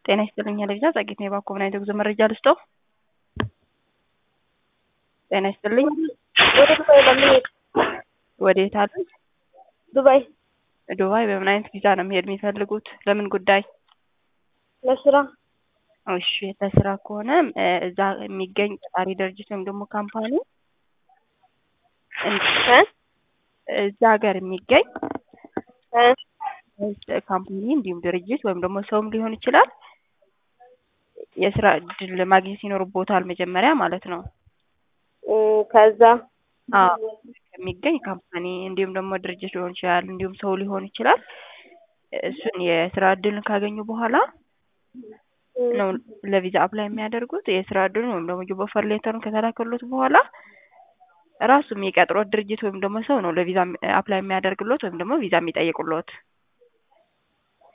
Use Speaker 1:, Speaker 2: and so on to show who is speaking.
Speaker 1: ጤና ይስጥልኝ ለቪዛ ጸጌት ነው የባኮ ምናይነት ጉዞ መረጃ ልስጦ። ጤና ይስጥልኝ።
Speaker 2: ወደ ዱባይ ለመሄድ
Speaker 1: ወዴት አሉ?
Speaker 2: ዱባይ
Speaker 1: ዱባይ በምን አይነት ቪዛ ነው መሄድ የሚፈልጉት? ለምን ጉዳይ?
Speaker 2: ለስራ
Speaker 1: እሺ ለስራ ከሆነ እ እዛ የሚገኝ ቀጣሪ ድርጅት ወይም ደግሞ ካምፓኒ
Speaker 2: እ
Speaker 1: እዛ ሀገር የሚገኝ
Speaker 2: እ
Speaker 1: ካምፓኒ እንዲሁም ድርጅት ወይም ደግሞ ሰውም ሊሆን ይችላል የስራ እድል ማግኘት ይኖርቦታል መጀመሪያ ማለት ነው።
Speaker 2: እ ከዛ
Speaker 1: አዎ የሚገኝ ካምፓኒ እንዲሁም ደግሞ ድርጅት ሊሆን ይችላል እንዲሁም ሰው ሊሆን ይችላል። እሱን የስራ እድልን ካገኙ በኋላ ነው ለቪዛ አፕላይ የሚያደርጉት። የስራ እድሉን ወይም ደግሞ ጆብ ኦፈር ሌተሩን ከተላከሎት በኋላ ራሱ የሚቀጥሮት ድርጅት ወይም ደግሞ ሰው ነው ለቪዛ አፕላይ የሚያደርግሎት ወይም ደግሞ ቪዛ የሚጠይቁሎት።